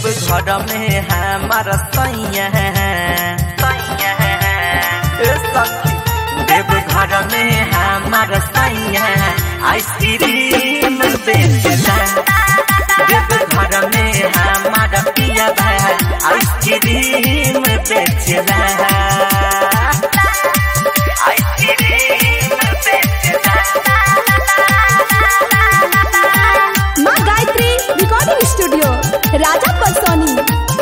देव घर में हमार सैया सैया ए सखी देव घर में हमार सैया आइसक्रीम बेचला देव घर में हमार पिया भाई आइसक्रीम बेचला आइसक्रीम बेचला माँ गायत्री रिकॉर्डिंग स्टूडियो राजा परसोनी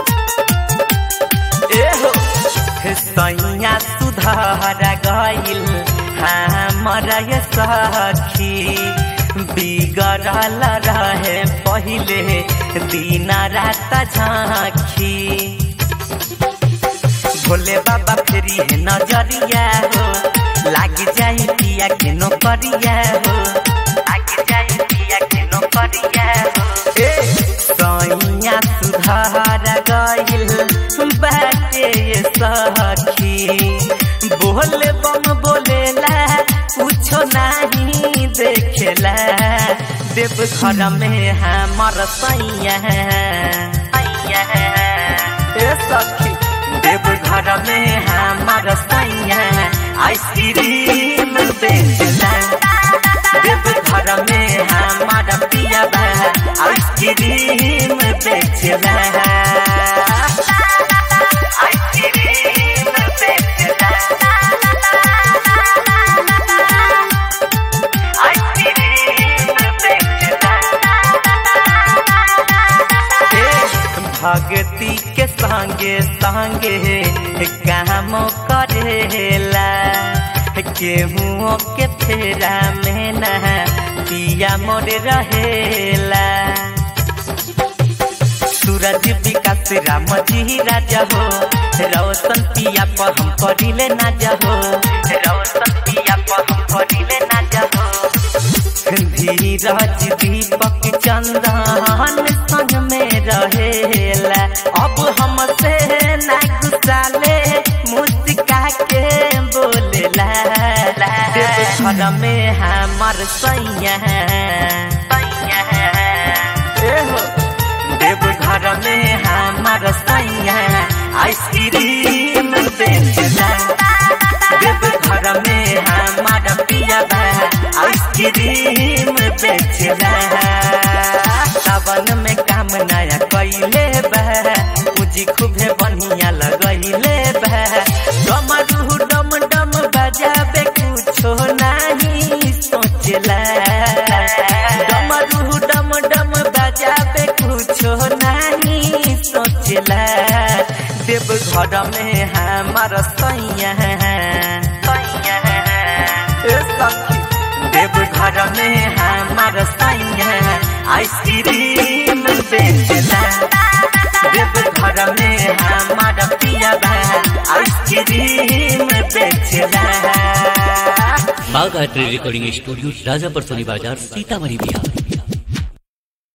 एहो सैया सुधार गइल हमर ये सखी बिगड़ल रहे पहिले दिन रात झाँखी भोले बाबा फेरी है नजरिया हो लाग जाई पिया के नौकरिया हो लाग जाई पिया के नौकरिया हो ए सैया सुधार गइल बाटे ये सखी बोले बम बोलेला कुछो नहीं देखेला देव घर में हमर सैया सैया ए सखी देव घर में हमार सैया आइसक्रीम बेचला देव घर में हमार पिया बा आइसक्रीम बेचला आइसक्रीम बेचला आइसक्रीम बेचला भगती के संगे संगे काम करेला केहू के फेरा में न पिया मोर रहेला सूरज विकास राम जी राजा हो रोशन पिया पर हम करिले ना हो रोशन पिया पर हम करिले ना हो धीरज दीपक चंदन संग में रहेला अब हमसे ना गुसाले मुस्का के बोलेला देव घर में हमार सैया सैया एहो देव घर में हमार सैया आइसक्रीम बेचला देव घर में हमार पिया बा आइसक्रीम बेचला सावन में काम नया कैले बा मुझी खूबे बढ़िया लगैले बा डमरू डम डम बजाबे कुछो नहीं सोचला डमरू डम डम बजाबे कुछो नहीं सोचला देव घर में हमार सैया सैया ए सखी देव घर में हमार सैया आइसक्रीम बेचला देव घर में हमार पिया बा आइसक्रीम बेचला बाघ आर्ट रिकॉर्डिंग स्टूडियो राजापुर सोनी बाजार सीतामढ़ी बिहार